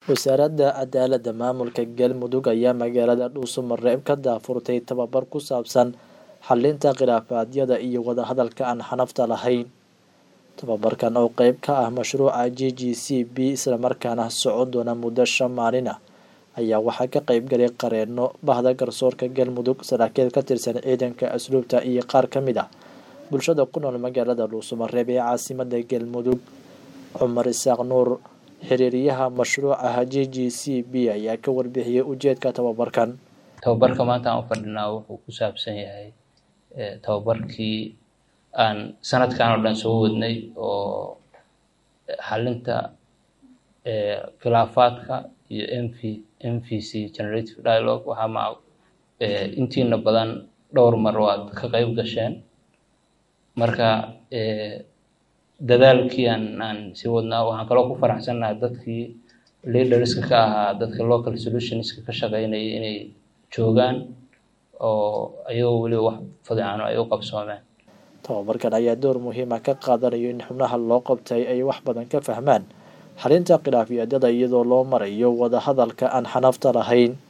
wasaaradda cadaaladda maamulka galmudug ayaa magaalada dhuusamareeb ka daafurtay tababar ku saabsan xalinta khilaafaadyada iyo wadahadalka aan xanafta lahayn tababarkan oo qeyb ka ah mashruuca g g c b islamarkaana socon doona muddo shan maalin ah ayaa waxaa ka qeyb galay qareeno bahda garsoorka galmudug saraakiil ka tirsan ciidanka asluubta iyo qaar ka mid ah bulshada ku nool magaalada dhuusamareeb ee caasimada galmudug cumar isaaq nuur xiriiryaha mashruuca g g c b ayaa ka warbixiyey ujeedka tababarkan tababarka maanta aan u fadhinaa wuxuu ku saabsan yahay tababarkii aan sanadkan oo dhan soo wadnay oo xalinta khilaafaadka iyo m v m v c generative dialogue waxaa ma intiina badan dhowr mar waad ka qeyb gasheen marka dadaalkii aan aan sii wadnaa waxaan kaloo ku faraxsannahay dadkii leaderska ka ahaa dadka local solutionska ka shaqeynayay inay joogaan oo ayagoo weliba wax fadicaano ay u qabsoomeen tababarkan ayaa door muhiima ka qaadanayo in xubnaha loo qabtay ay wax badan ka fahmaan xalinta khilaafyaadyada iyadoo loo marayo wadahadalka aan xanafta lahayn